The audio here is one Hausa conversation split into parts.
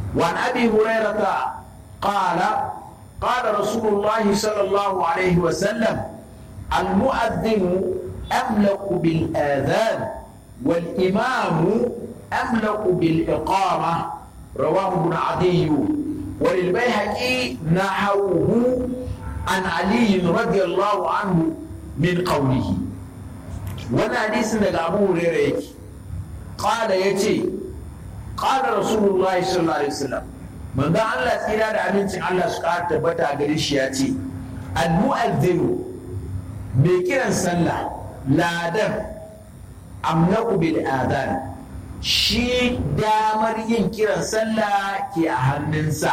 وعن أبي هريرة قال قال رسول الله صلى الله عليه وسلم المؤذن أملك بالآذان والإمام أملك بالإقامة رواه ابن عدي وللبيهقي نحوه عن علي رضي الله عنه من قوله وانا حديث daga Abu Hurairah yake qala yace qala Rasulullahi sallallahu alaihi wasallam manzo Allah tsira da amincin Allah su ƙara tabbata gare shi ya ce al mu'adhdhinu mai kiran sallah ladan amnaku bil adhan shi damar yin kiran sallah ke a hannunsa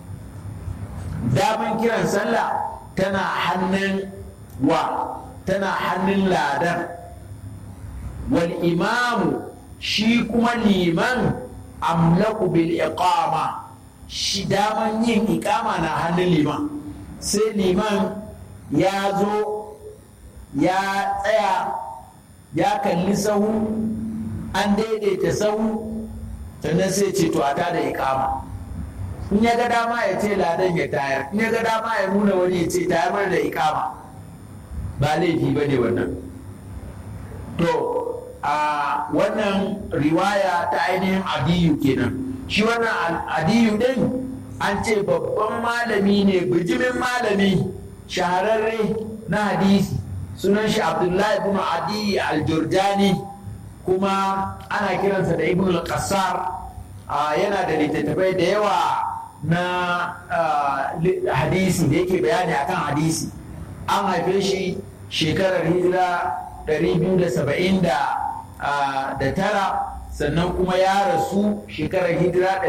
damar kiran sallah tana hannun wa tana hannun ladan wal imamu shi kuma liman amlaku bil iqama shi daman yin iqama na hannun liman sai liman ya zo ya tsaya ya kalli sahu an daidaita sahu sannan sai ce to a tada iqama in ya ga dama ya ce ladan ya tayar in ya ga dama ya nuna wani ya ce tayar mana da iqama ba laifi ba ne wannan to a wannan riwaya ta ainihin adiyu kenan shi wannan adiyu din an ce babban malami ne bijimin malami shahararre na hadisi sunan shi abdullahi ibn adi al-jurjani kuma ana kiransa da ibn al-qassar yana da littattafai da yawa na hadisi da yake bayani akan hadisi an haife shi shekarar hijira 270 da tara sannan kuma ya rasu shekarar hijira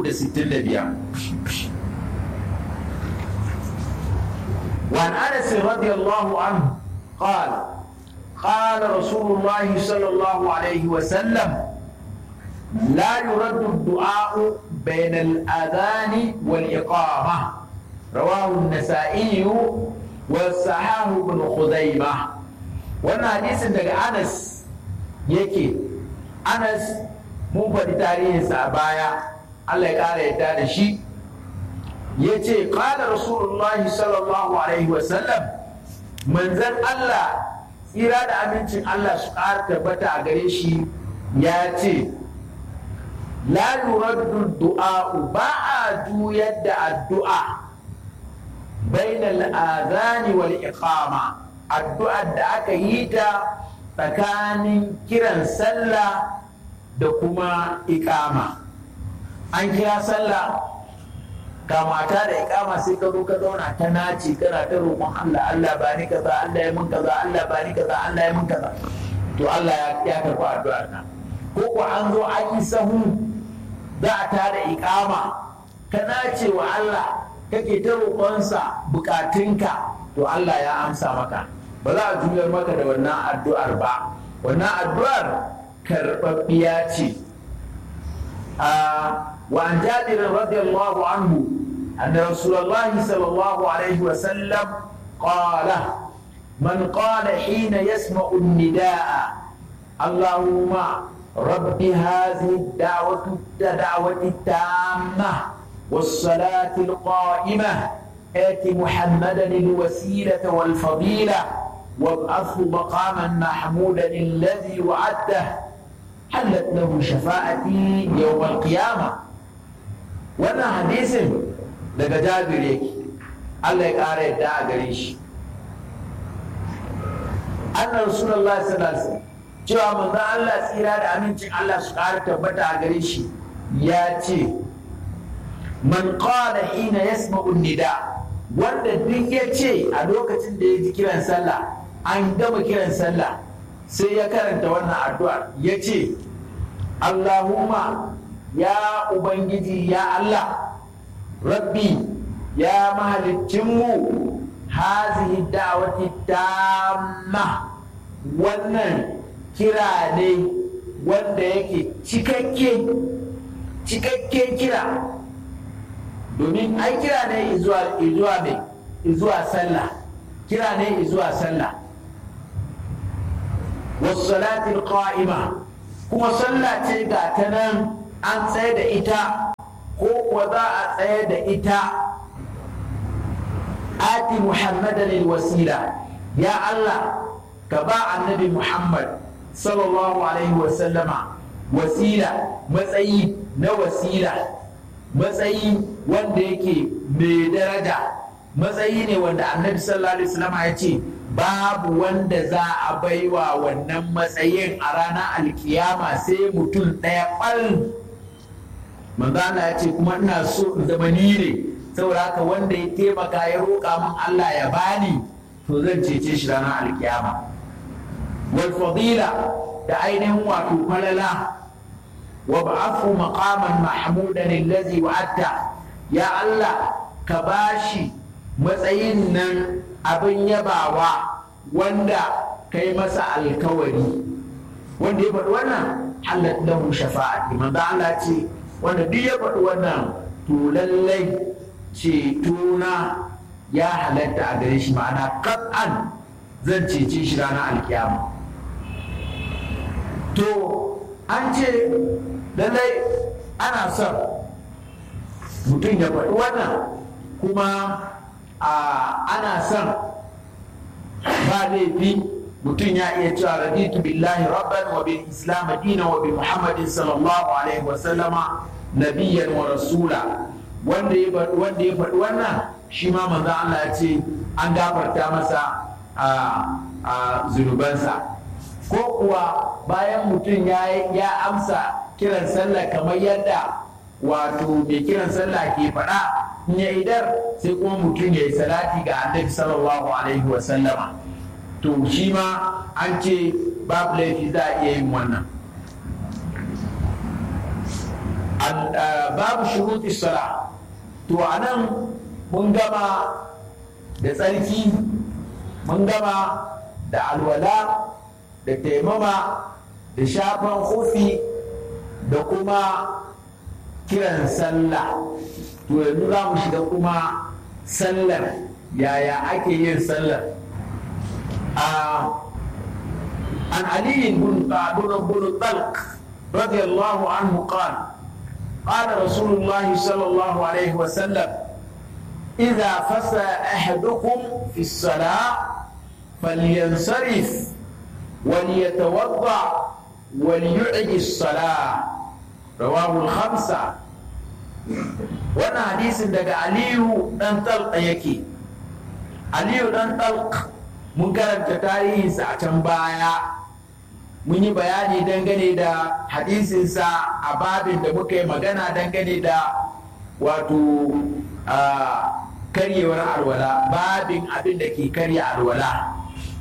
365 وعن انس رضي الله عنه قال قال رسول الله صلى الله عليه وسلم لا يرد الدعاء بين الاذان والاقامه رواه النسائي والصحاح بن خزيمه wannan hadisin daga anas yake anas mun faɗi tarihinsa a baya allah ya ƙara yadda da shi ya ce ƙala rasulullahi sallallahu alaihi wasallam manzan allah tsira da amincin allah su ƙara tabbata a gare shi ya ce la yuraddu du'a'u ba a juyar da addu'a bainal azani wal iqama addu'ar da aka yi ta tsakanin kiran sallah da kuma ikama an kira sallah ga mata da ikama sai ka zo ka zauna ta naci kana ta roƙon Allah Allah ba ni kaza Allah ya mun kaza Allah ba ni kaza Allah ya mun kaza to Allah ya karɓi addu'ar ka ko ko an zo an yi sahu za a tada ikama ka nace wa Allah kake ta roƙonsa bukatunka to Allah ya amsa maka ba za a juyar maka da wannan addu'ar ba wannan addu'ar karɓaɓɓiya ce wa an jabir radiyallahu anhu anna rasulullahi sallallahu alaihi wa sallam qala man qala hina yasma'u an-nidaa allahumma رب هذه الدعوة الدعوة التامة والصلاة القائمة آت محمدا الوسيلة والفضيلة وابعثه مقاما محمودا الذي وعدته حلت له شفاعتي يوم القيامة وانا حديث daga jabir yake Allah ya ƙara yadda a gare shi anna rasulullahi sallallahu alaihi wasallam cewa manzon Allah tsira da amincin Allah su ƙara tabbata a gare shi ya ce man qala hina yasma'u nida wanda duk ya ce a lokacin da ya ji kiran sallah an gama kiran sallah sai ya karanta wannan addu'ar ya ce Allahumma ya Ubangiji ya Allah rabbi ya mahalicinmu hazihi da'wati tamma wannan kira ne wanda yake cikakke cikakke kira domin ai kira ne izuwa izuwa mai izuwa sallah kira ne izuwa sallah wasu salatin qa'ima kuma sallah ce ga ta nan an tsaye da ita ko kuwa za a tsaye da ita ati muhammadan wasila ya Allah ka ba annabi muhammad sallallahu alaihi wasallama wasila matsayi na wasila matsayi wanda yake mai daraja matsayi ne wanda annabi sallallahu alaihi wasallama ya ce babu wanda za a baiwa wannan matsayin a ranar alkiyama sai mutum ɗaya ɓal manzana ya ce kuma ina so in zama ni ne saboda haka wanda ya taimaka ya roƙa min Allah ya bani to zan cece shi ranar alkiyama wal fadila da ainihin wato falala wa ba'athu maqaman mahmudan allazi wa'atta ya Allah ka bashi matsayin nan abin yabawa wanda kai masa alkawari wanda ya faɗi wannan halat lahu shafa'ati manzo Allah ce wanda duk ya faɗi wannan to lallai cetona ya halatta a gare shi ma'ana kat'an zan cece shi ranar alkiyama to an ce lallai ana son mutum ya faɗi wannan kuma ana son ba laifi mutum ya iya cewa raditu billahi rabban wa bil islam dina wa bi muhammadin sallallahu alaihi wa sallama nabiyyan wa rasula wanda ya wanda ya faɗi wannan shi ma manzo Allah ya ce an gafarta masa a zunubansa ko kuwa bayan mutum ya amsa kiran sallah kamar yadda wato mai kiran sallah ke faɗa in ya idar sai kuma mutum ya yi salati ga annabi sallallahu alaihi wa sallama to shi ma an ce babu laifi za a iya yin wannan babu shuruti sala to a nan mun gama da tsarki mun gama da alwala da taimama da shafan hufi da kuma kiran sallah to yanzu za mu shiga kuma sallar yaya ake yin sallar عن علي بن بن الطلق رضي الله عنه قال قال رسول الله صلى الله عليه وسلم إذا فسى أحدكم في الصلاة فلينصرف وليتوضأ وليعد الصلاة رواه الخمسة وانا حديث دقى علي دان طلق يكي علي دان طلق mun karanta tarihinsa a can baya mun yi bayani dangane da hadisinsa a babin da muka yi magana dangane da wato karyewar alwala babin abin da ke karya alwala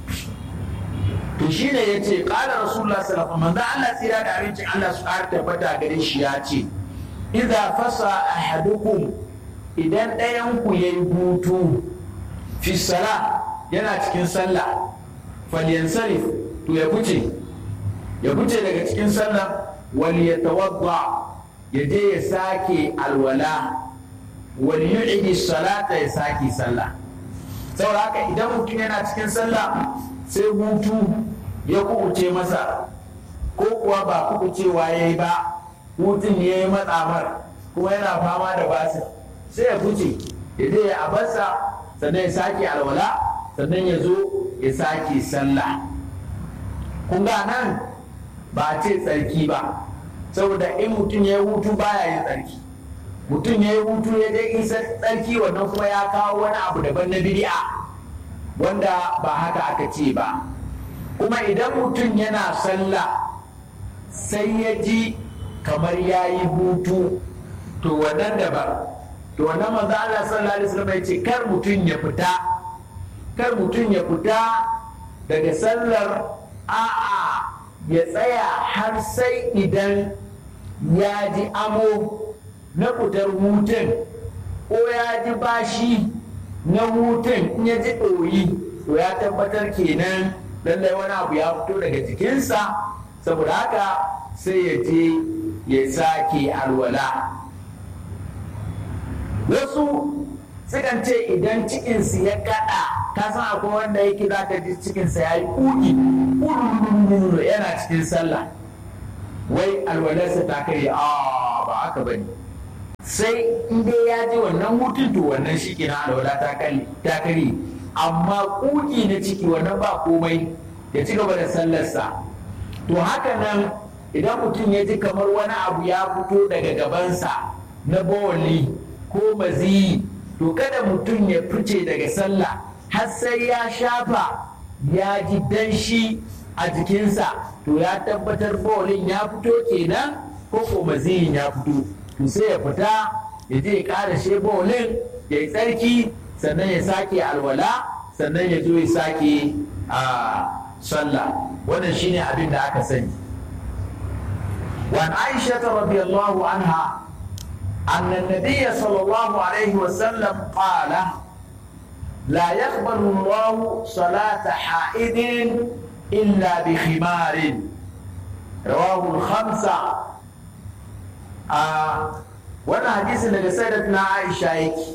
to shi ne ya ce ƙala rasulullah sallallahu manzo Allah tsira da abincin Allah su ƙara tabbata gare shi ya ce idza fasa ahadukum idan ɗayan ku yayi hutu fi sala yana cikin sallah falyansarif to ya fice ya fice daga cikin sallah wal yatawadda ya je ya sake alwala wal yu'idi salata ya sake sallah saboda haka idan mutum yana cikin sallah sai hutu ya kubuce masa ko kuwa ba kubucewa ya yi ba hutun ya yi matsamar kuma yana fama da basir sai ya fice ya je ya abarsa sannan ya sake alwala sannan ya zo ya sake sallah kun ga nan ba ce tsarki ba saboda in mutum ya yi hutu baya yin tsarki mutum ya yi hutu ya je isa tsarki wannan kuma ya kawo wani abu daban na bid'a wanda ba haka aka ce ba kuma idan mutum yana sallah sai ya ji kamar ya yi hutu to wannan daban to wannan manzo Allah sallallahu alaihi wasallam ya ce kar mutum ya fita kar mutum ya fita daga sallar a'a ya tsaya har sai idan ya ji amo na fitar hutun ko ya ji bashi na hutun in ya ji ɗoyi to ya tabbatar kenan lallai wani abu ya fito daga jikinsa saboda haka sai ya je ya sake alwala wasu sukan ce idan cikinsu ya kada ka san akwai wanda yake za ka ji cikinsa ya yi kuki yana cikin sallah wai alwalarsa ta kai a ba haka ba ne sai in dai ya ji wannan hutun to wannan shi ke na alwala ta kare amma kuki na ciki wannan ba komai ya ci gaba da sallarsa to haka nan idan mutum ya ji kamar wani abu ya fito daga gabansa na bawali ko maziyi to kada mutum ya fice daga sallah har sai ya shafa ya ji danshi a jikinsa to ya tabbatar bawalin ya fito kenan ko ko maziyin ya fito to sai ya fita ya je ya ƙara she bawalin ya yi tsarki sannan ya sake alwala sannan ya zo ya sake a sallah wannan shine abin da aka sani وعن عائشة رضي الله عنها أن النبي صلى الله عليه وسلم قال لا يقبل الله صلاة حائد إلا بخمار رواه الخمسة آه وانا حديث اللي سيدتنا عائشة يكي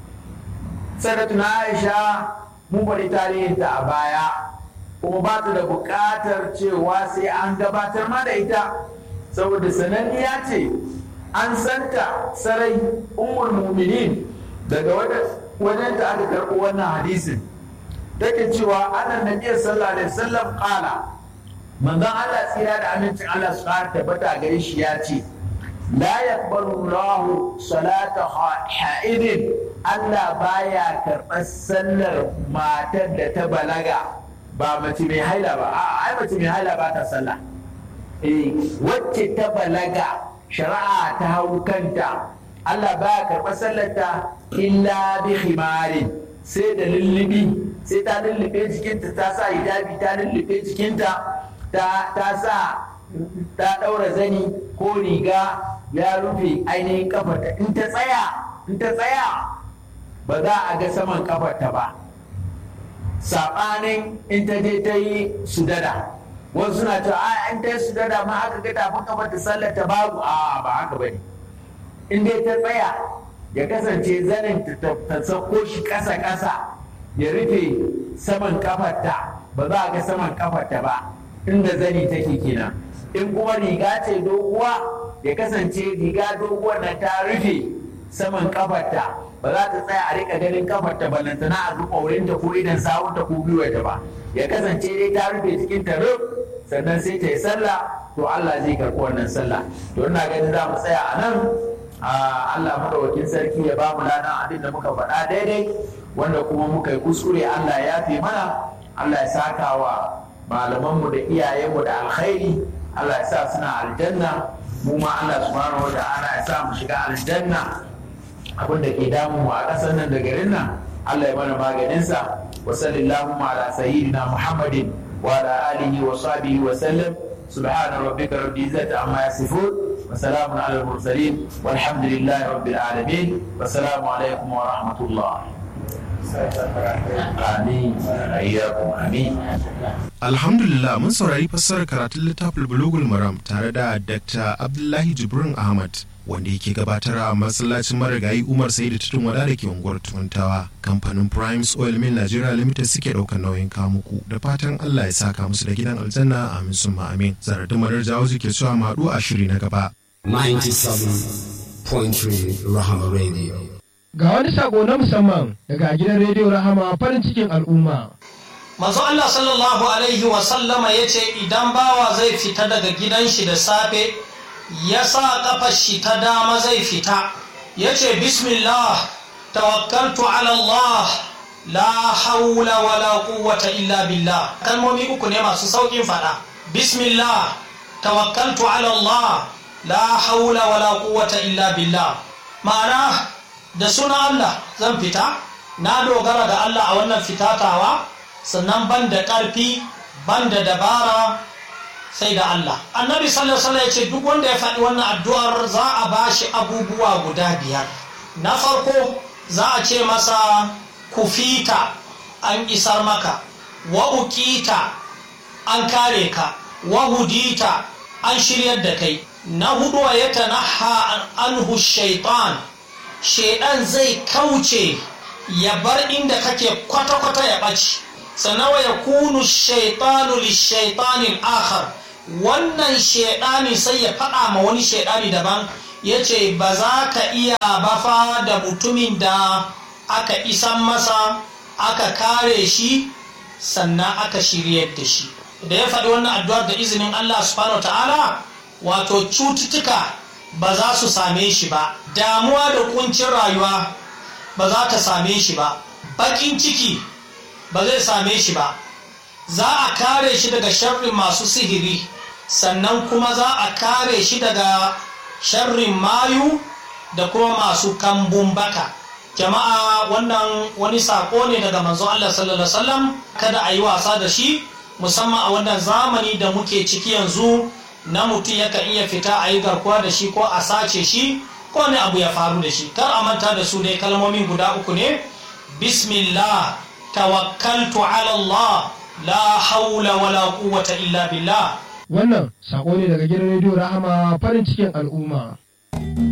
سيدتنا عائشة mu bari tarihin ta a baya kuma ba ta da buƙatar cewa sai an gabatar ma da ita saboda sananniya ce an santa sarai umar muminin daga wajen ta aka karɓo wannan hadisin take cewa ana nabiyar sallallahu alaihi wasallam qala manzon Allah tsira da amincin Allah su ƙara tabbata gare shi ya ce la yaqbalu Allah salata ha'idin Allah baya karɓar sallar matar da ta balaga ba mace mai haila ba a ai mace mai haila ba ta sallah eh wacce ta balaga shari'a ta hau kanta Allah baya karɓar sallarta illa bi khimarin sai da lullubi sai ta lullube jikinta ta sa hijabi ta lullube jikinta ta sa ta ɗaura zani ko riga ya rufe ainihin kafarta in ta tsaya in ta tsaya ba za a ga saman kafarta ba saɓanin in ta je ta yi sudada wasu suna cewa a in ta yi sudada ma aka ga tafin kafarta sallar ta babu a ba haka ba ne in dai ta tsaya ya kasance zanin ta sauko shi ƙasa-ƙasa ya rufe saman kafarta ba za a ga saman kafarta ba inda zani take kenan in kuma riga ce doguwa ya kasance riga doguwa na ta rufe saman kafarta ba za ta tsaya a rika ganin kafarta ballantana a zuba wurinta ko idan sawunta ko gwiwarta ba ya kasance dai ta rufe cikin ta rub sannan sai ta yi sallah to Allah zai karɓi wannan sallah to ina ganin za mu tsaya a nan Allah madawakin sarki ya ba mu ladan abin da muka faɗa daidai wanda kuma muka yi kuskure Allah ya fi mana Allah ya saka wa malamanmu da iyayenmu da alkhairi Allah ya sa suna aljanna mu ma Allah subhanahu wa ta'ala ya sa mu shiga aljanna abin da ke damu mu a ƙasar nan da garin nan Allah ya mana maganinsa wa sallallahu ala sayyidina Muhammadin wa ala alihi wa sahbihi wa sallam subhana rabbika rabbil izzati amma yasifun wa salamun ala al-mursalin walhamdulillahi rabbil alamin wa salamu alaikum wa rahmatullah Amin. Ayyakum amin. Alhamdulillah mun saurari fassarar karatun littafin Bulugul Maram tare da Dr. Abdullahi Jibrin Ahmad wanda yake gabatar a masallacin marigayi Umar Saidu Tutun Wada da ke unguwar Tuntawa. Kamfanin Primes Oil Mill Nigeria Limited suke ɗaukar nauyin kamuku da fatan Allah ya saka musu da gidan aljanna amin summa amin. Zaradin Madar Jawo ke cewa maɗu a shiri na gaba. 97.3 Rahama Radio. Ga wani sako na musamman daga gidan rediyo Rahama farin cikin al'umma. Manzo Allah sallallahu Alaihi wasallama ya ce idan bawa zai fita daga gidan shi da safe ya sa kafar shi ta dama zai fita ya ce bismillah tawakkaltu ala Allah la haula wala quwwata illa billah kalmomi uku ne masu saukin fada bismillah tawakkaltu ala Allah la haula wala quwwata illa billah ma'ana da suna Allah zan fita na dogara da Allah a wannan fitatawa sannan ban da ƙarfi ban da dabara sai da Allah annabi sallallahu alaihi ya ce duk wanda ya faɗi wannan addu'ar za a ba shi abubuwa guda biyar na farko za a ce masa kufita an isar maka wa ukita an kare ka wa hudita an shiryar da kai na hudu ya tanaha anhu shaitan shaidan zai kauce ya bar inda kake kwata-kwata ya ɓaci sannan wa ya kunu shaitanu lishaitanin akhar wannan shaidani sai ya faɗa ma wani shaidani daban ya ce ba za ka iya bafa da mutumin da aka isan masa aka kare shi sannan aka shiryar da shi da ya faɗi wannan addu'ar da izinin Allah subhanahu ta'ala wato cututtuka ba za su same shi ba damuwa da kuncin rayuwa ba za ta same shi ba baƙin ciki ba zai same shi ba za a kare shi daga sharrin masu sihiri sannan kuma za a kare shi daga sharrin mayu da kuma masu kambun baka jama'a wannan wani sako ne daga manzo Allah sallallahu alaihi wasallam kada a yi wasa da shi musamman a wannan zamani da muke ciki yanzu na mutum yakan iya fita a yi garkuwa da shi ko a sace shi ko wani abu ya faru da shi kar a manta da su dai kalmomin guda uku ne bismillah tawakkaltu ala Allah la haula wala quwwata illa billah Wannan sako ne daga gidan rediyo Rahama farin cikin al'umma.